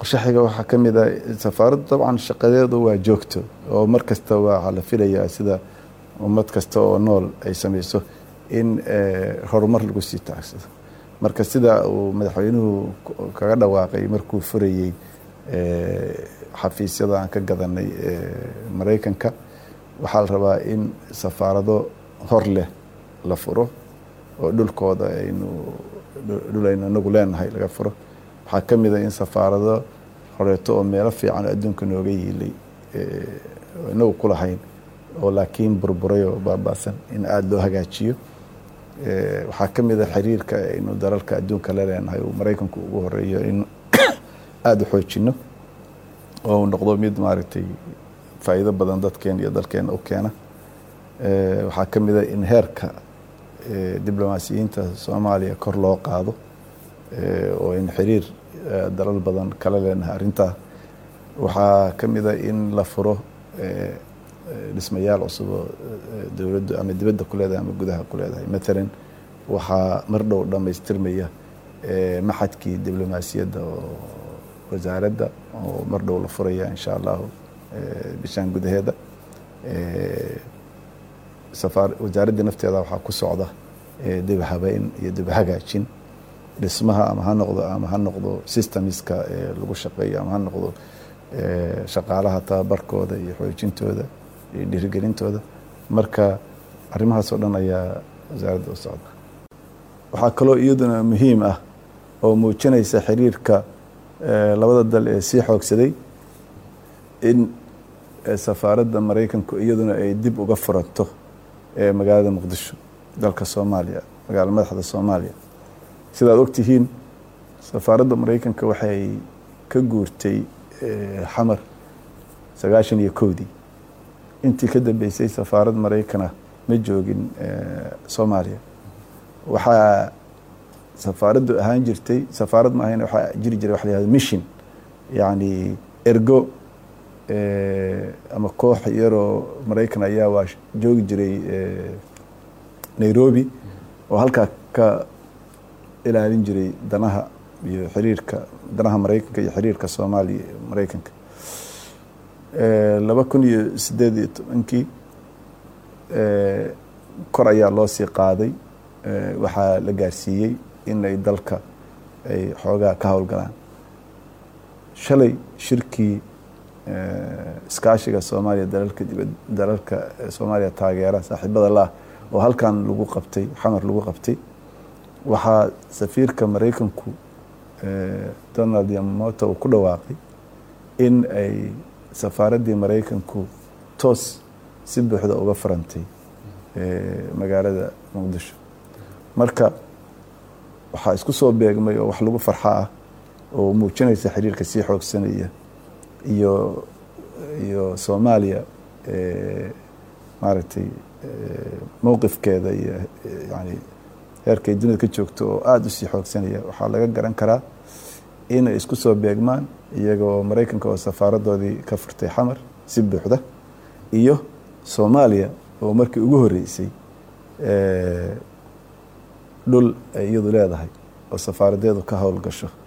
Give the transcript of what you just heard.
qorshaxiga waxaa ka mid ah safaaraddu dabcan shaqadeedu waa joogto oo mar kasta waxaa la filayaa sida ummad kasta oo nool ay samayso in horumar lagu sii taagsado marka sida uu madaxweynuhu kaga dhawaaqay markuu furayey xafiisyada aan ka gadanay maraykanka waxaa la rabaa in safaarado hor leh la furo oo dhulkooda aynu dhul aynu inagu leenahay laga furo waxaa ka mid a in safaarado horeeto oo meelo fiican adduunka nooga yiilay inagu ku lahayn oo laakiin burburay oo baabaasan in aada loo hagaajiyo waxaa ka mid a xiriirka aynu dalalka adduunka la leenahay uu maraykanku ugu horeeyo in aada u xoojino oo uu noqdo mid maaragtay faa'iido badan dadkeena iyo dalkeena u keena waxaa ka mid a in heerka diblomaasiyiinta soomaaliya kor loo qaado oo in xiriir dalal badan kala leenahay arrintaa waxaa ka mid a in la furo dhismayaal cusub oo dowladdu ama dibadda ku leedahay ama gudaha ku leedahay matalan waxaa mar dhow dhammaystirmaya maxadkii diblomaasiyadda oo wasaaradda oo mar dhow la furaya insha allahu bishaan gudaheeda safaar wasaaraddii nafteeda waxaa ku socda dib habeyn iyo dib hagaajin dhismaha ama ha noqdo ama ha noqdo systemska lagu shaqeeyo ama ha noqdo shaqaalaha tababarkooda iyo xoojintooda iyo dhiirigelintooda marka arrimahaas oo dhan ayaa wasaaradda u socda waxaa kaloo iyaduna muhiim ah oo muujinaysa xiriirka labada dal ee sii xoogsaday in safaaradda maraykanku iyaduna ay dib uga furanto magaalada muqdisho dalka soomaaliya magaala madaxda soomaaliya sidaad ogtihiin safaaradda maraykanka waxay ka guurtay xamar sagaashan iyo kowdii intii ka dambeysay safaarad maraykana ma joogin soomaaliya waxaa safaaraddu ahaan jirtay safaarad ma ahayn waxaa jiri jiray waxa la yihahdo mission yacni ergo ama koox yaroo maraykan ayaa waa joogi jiray nairobi oo halkaa ka ilaalin jiray danaha iyo xiriirka danaha maraykanka iyo xiriirka soomaaliya maraykanka laba kun iyo sideed iyo tobankii kor ayaa loo sii qaaday waxaa la gaarsiiyey in ay dalka ay xoogaa ka howlgalaan shalay shirkii iskaashiga soomaaliya dalalka dibad dalalka soomaaliya taageera saaxiibada laah oo halkan lagu qabtay xamar lagu qabtay waxaa safiirka maraykanku donald yamamoto uu ku dhawaaqay in ay safaaraddii maraykanku toos si buuxda uga furantay magaalada muqdisho marka waxaa isku soo beegmay oo wax lagu farxa ah oo muujinaysa xiriirka sii xoogsanaya iyo iyo soomaaliya maaragtay mowqifkeeda iyo yani heerkay dunida ka joogto oo aada usii xoogsanaya waxaa laga garan karaa inay isku soo beegmaan iyagoo maraykanka oo safaaradoodii ka furtay xamar si buuxda iyo soomaaliya oo markii ugu horeysay dhul ay iyadu leedahay oo safaaradeedu ka howlgasho